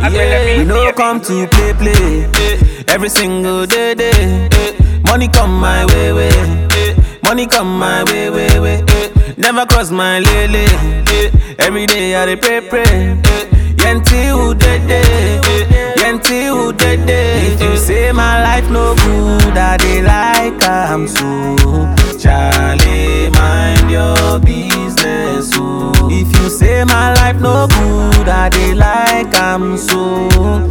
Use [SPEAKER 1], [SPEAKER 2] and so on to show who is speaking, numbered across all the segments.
[SPEAKER 1] Yeah, we no come to play play. Every single day day. Money come my way way. Money come my way way way. Never cross my lele. Every day I dey pray pray. Yenti who dead day. Yenti who dead day. If you say my life no good, I dey like am so. Charlie, mind your business. Oh. If you say my life no good, I dey like am so.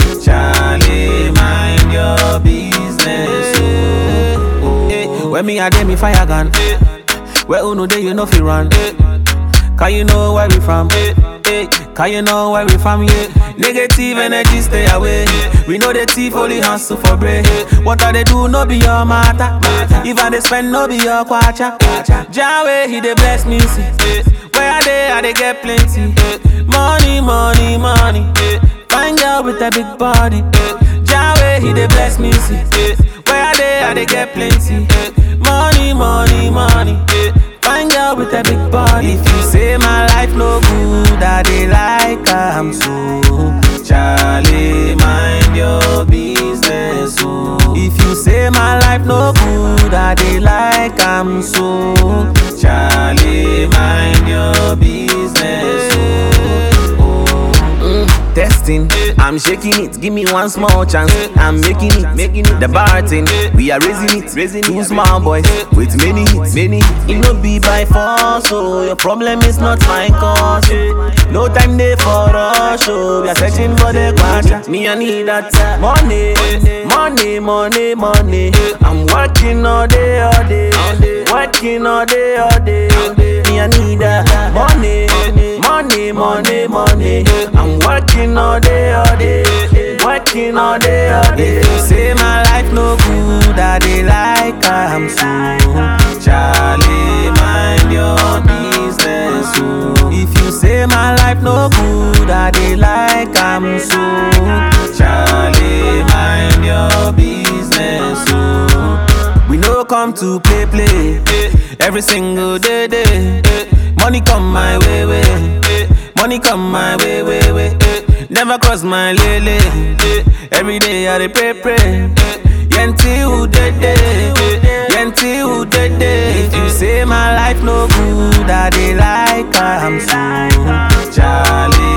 [SPEAKER 1] Charlie, mind your business. Oh. Oh. Eh, When me a dey me fire gun. Where uno dey you know fi run. Can you know where we from? Hey, can you know where we from? Yeah. Negative energy stay away. We know the thief only hustle for bread. What I they do no be your matter. If I they spend no be your kwacha. Jawe he dey bless me see. Where I dey I dey get plenty. Money, money, money. Find girl with a big body. Jawe he dey bless me see. Where I dey I dey get plenty. Money, money, money. Find girl with a big body. If you say my life no good, I dey like am so. Charlie, mind your business. Oh. If you say my life no good, I dey like am so. Charlie, mind your business. Oh. Oh. Testing, I'm shaking it. Give me one small chance. I'm making it, making it. The bar thing, we are raising it, raising Two small boys with many hits, many hits. It no be by force, so your problem is not my cause. oh. No time there for us, so we are searching for the quarter. Me I need that money, money, money, money. I'm working all day, all day, working all day, all day. Me I need that money, money, money, money. I'm working all day, all day, working all day, all day. If you say my life no good, I dey like am so. Charlie, mind your business. Oh. If you say my life no good, I dey like am so. Charlie, mind your business. Oh. We no come to play play. Every single day day. Money come my way way. Money come my way way way. Never cross my lele. Every day I dey pray pray. Yenti who dead day. Yenti who dead day. If you say my life no good, I dey like am so. Charlie.